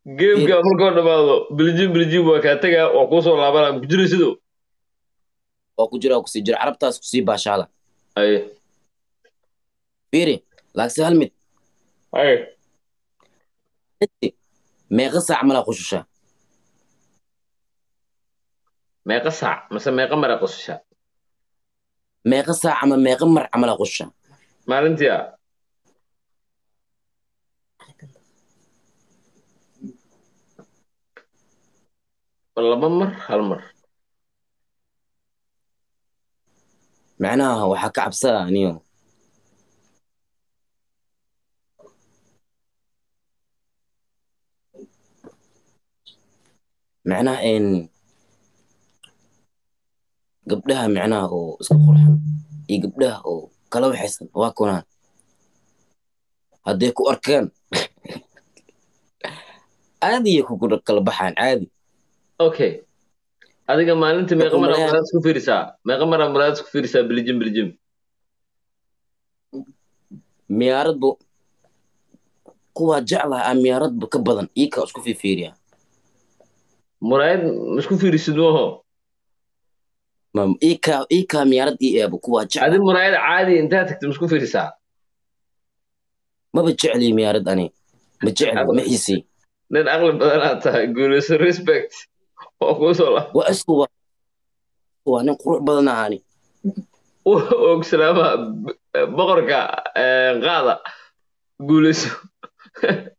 geemka markuu dhamaado biljim biljim waa kaa tegaa waa kuu soo laabanaa ku jira sidoo waa ku jira waa kusii jira carabtaas kusii baashaala haye fiiri laagse hal mid haye meeqa saac malaa qushushaa meeqa saac mase meeqa mara qosashaa meeqa saac ama meeqa mar camalaa qushushaa maalintii ah laba mar hal mar macnaha waxaa ka cabsada aniyo macnaha een gabdhaha macnaha oo iska qurxan iyo gabdhaha oo kala waxaysan waa kunaan hadday ku arkaan caadiyay ku kala baxaan caadi okay adiga maalintii meeqa Wuxuu mara maleeyaa- maraad isku fiirisaa meeqa mara maraad isku fiirisaa biljim biljim miyaaradbu kuwaa jeclaha aa miyaaradbu ka badan iikaa isku fiifiiriya muraayad ma isku fiirisid mooho ma iikaa iikaa miyaarad ii eebo kuwaa adi jecla muraayad caadi intaa tagta ma isku fiirisaa maba jecli miyaarad ani ma jecli ma xiisii nin aqli badanaad tahay guulayso respect waa kuu soo la waa isku waa waa nin qurux badan ahani og salaamaha boqorka eh, qaada guulayso